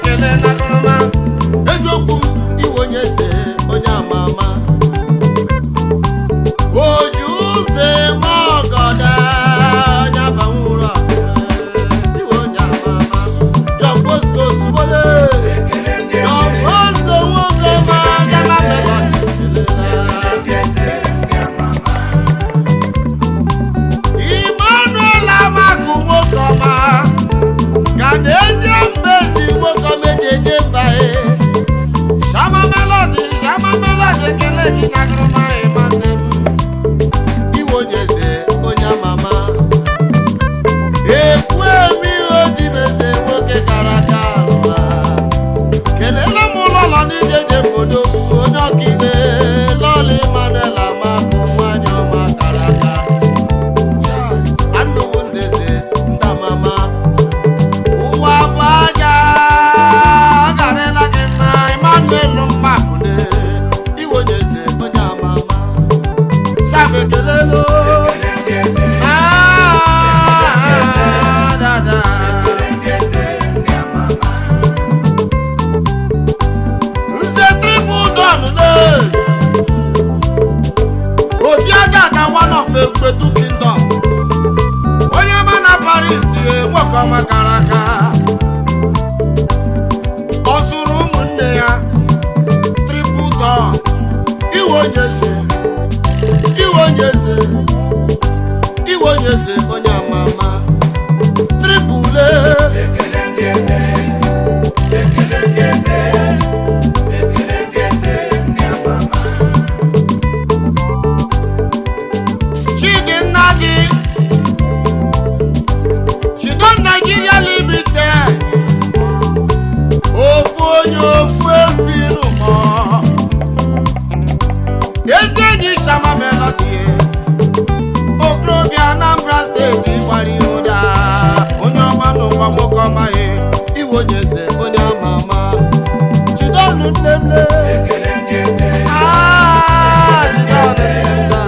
ekele nagụrụma eziokwu m iwe onye eze onye ama ama oju ụzọ eme ọgọda onye abanwụrụ iwe onye ama ama John Bosco Osugbole John Bosco nwoke ọma gama Emmanuel Amaku nwoke ọma ka na-eje mbezi nwoke ọma eji eje mba e Shama Melody Shama Melody ekele gị nagụrụma ịmanne m iwe onye eze onye ama ama ekwu eme ihe odimeze nwoke gara aga alụma kelele m ụlọlọ niile je obodo onye ọkaikpe lọla Emmanuel Amaku nwanyị ọma gara aga anụwo ndeze ndị amama ụwa bụ aja ọ garịla gị mma Emmanuel Mmakune iwe onye eze onye ama ama Sam ekelelo Ah, dada. Nze triple don le obi aga aga one of egbedu kingdom onye ma na Paris eh, nwoke ọma kara aka ọ zụrụ ụmụnne ya triple don iwe onye eze iwe onye eze iwe onye eze onye ama ama triple Chidi nna gị Chido Nigeria Limited ofu onye ofu efi nụmọ ezi enyi Shama Melody okorobịa Anambra steeti gbara ihe ụda onye ọma n'ụwa nwoke ọma ya iwe onye eze onye ama ama jidonu nne m le Ah, jidonu nne m le.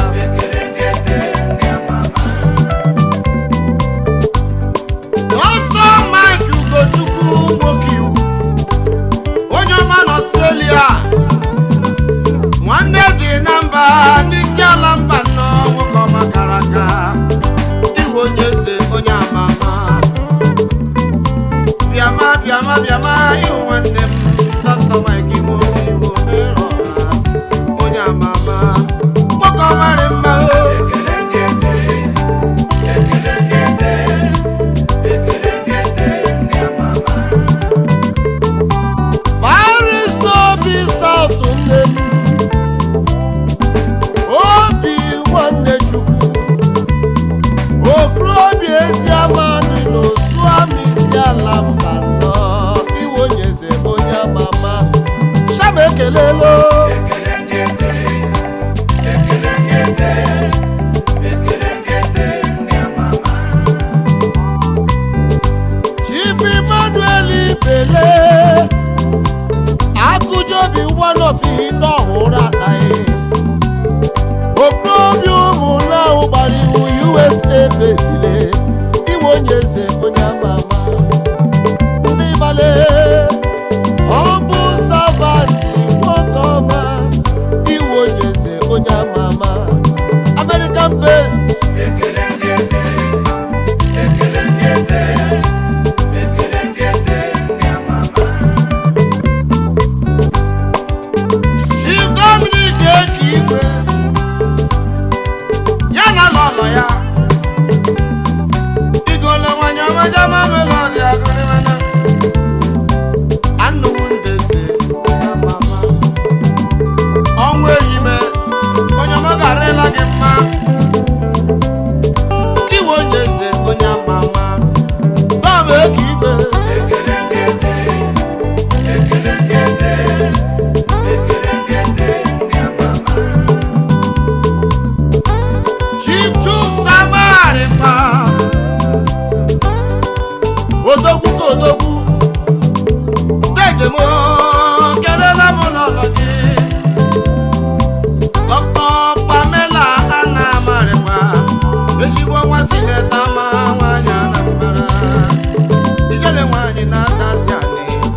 Dr. Mike Ugochukwu nwoke iwu onye ọma n'Australia nwanne dị na mba n'isi ala mba nnọọ nwoke ọma kara aka iwe onye eze onye ama ama bịama bịama bịama ịhụ nwanne m Dr. Mike nwoke iwu n'ịrụ ọha onye ama ama nwoke ọma dị mma o barista obi South nne m obi nwanne chukwu okorobịa ezi amadị n'osu ama isi ala mba nọ iwe onye eze onye ama ama shama ekelelo chief emmanuel ibele akụjobi one of ihe ọhụrụ anaghị okorobịa ụmụnne ahụ gbara iwu usa bezile iwe onye eze onye ama ama ndị male ọ bụ savanti nwoke ọma iwe onye eze onye ama ama american base Chief Dominic Eke Igwe ya na lọlọ ya igolo nwanyị ọmajama melodi agụrịmana anụwo ndeze onye ama ama ọnwa ehime onye ọma garịla gị mma iwe onye eze onye ama ama dọm eke igwe Chief Chusamarịkpa odogwu ka odogwu degemo kelela m n'ụlọ gị Dr. Pamela Anamarịkpa ezigbo nwa sineta ma nwanyị Anambra ijele nwanyị na-adazi anị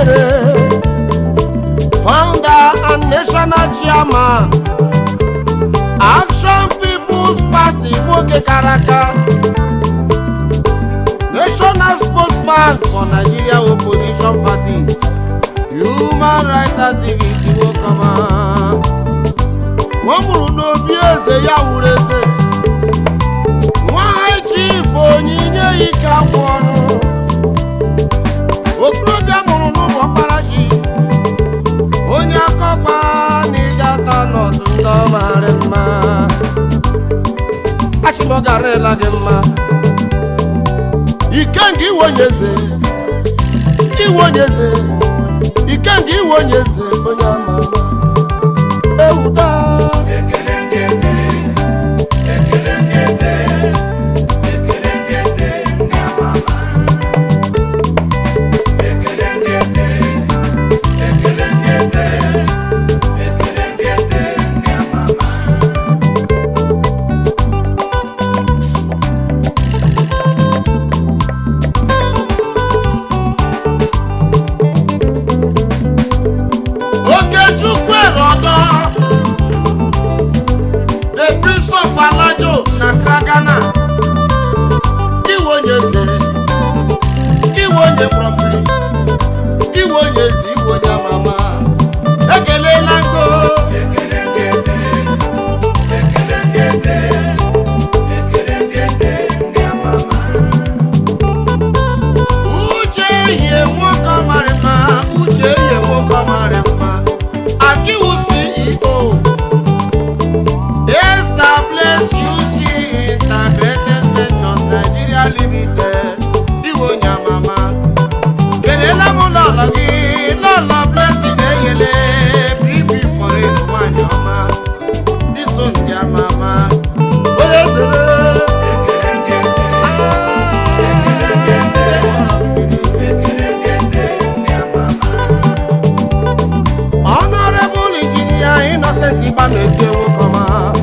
chinyere founder and national chairman action people's party nwoke kara aka national spokesman for nigeria opposition parties human rights activist nwokọma ọ mụrụ n'obi eze ya wuru eze nwanyị chief onyinye ike agwụ ọnụ okorobịa mụrụ n'ụmụ ọkpara ji onye akọkpa na ịga ata n'ọdụ ndị ọmarị mma achịmọgarịla gị mma ikenga iwe onye eze iwe onye eze ikenga iwe onye eze onye ama ama ewuda okechukwu erodo the prince of alajo na kragana iwe onye eze iwe onye kpọmpiri iwe onye eze iwe onye amama ekelela ngo uche ehie nwoke mara mma uche ehie nwoke mara mma akiwu ceo establish uc integrated ventures nigeria limited iwe onye amama kelela m n'ụlọ gị n'ụlọ blessing eyele bb foreign nwanyị ọma iso ndị amama onye zere honorable engineer innocent igbamezie nwokọma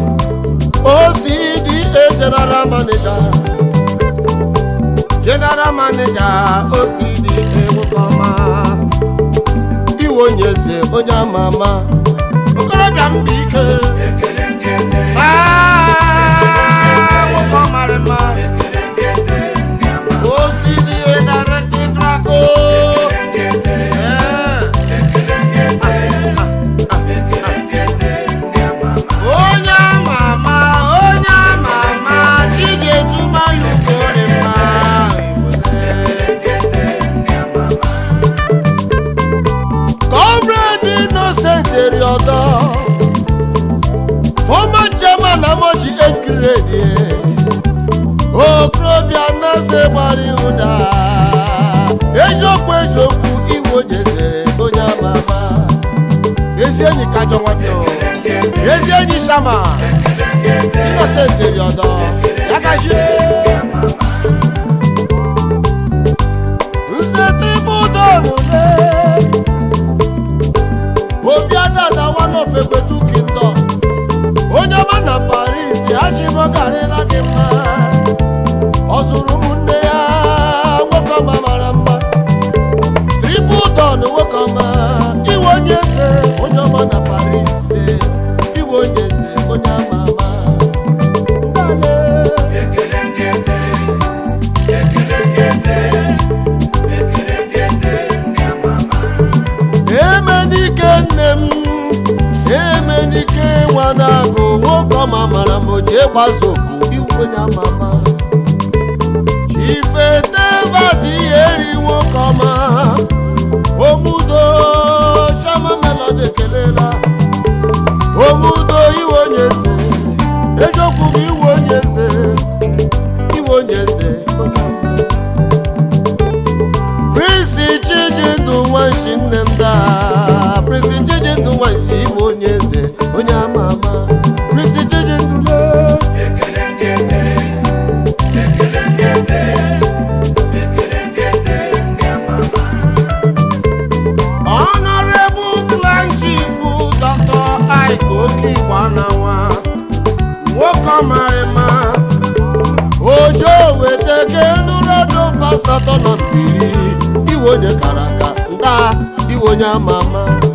ocda general manager general manager ocda nwokọma iwe onye eze onye ama ama okorobịa mba ike Ah, nwoke mara mma ocda directing craco onye ama ama onye ama ama chi ga-etuma ya ukore mma comrade innocent eriodo former chairman amochi 8th grade okorobịa naze gbara ịhụda eziokwu eziokwu iwe onyeze onye ama ama ezi enyi kajọ nwanne o. ezi enyi shama innocent eriodo ya gazie nsete budonule obi adada one of egbedu kingdom onye ọma na paris achịmọgarịla gị mma ọ zụrụ ụmụnne ya nwoke ọma mara mma triple don nwoke ọma iwe onye eze onye ọma na paris de iwe onye eze onye ama ama ndale emenike nne m emenike nwa na-agụ nwoke ọma mara m o ji ịgbazo oku iwu onye ama ama chifetebadị eri nwoke ọma omudo shama melody ekelela omudo iwe onye eze eziokwu bụ iwe onye eze iwe onye eze onye ọma Prince Chijindu nwanshi nne m daa Prince Chijindu nwanshi ịbụ onye eze onye ama ama Prince Chijindu lee Honorable Clan Chief Dr. Ike Okigbo Anawa nwoke ọmarịma ojo weteke nụrụọdụ asatọ na mbiri iwe onye kara aka ndị taa iwe onye ama ama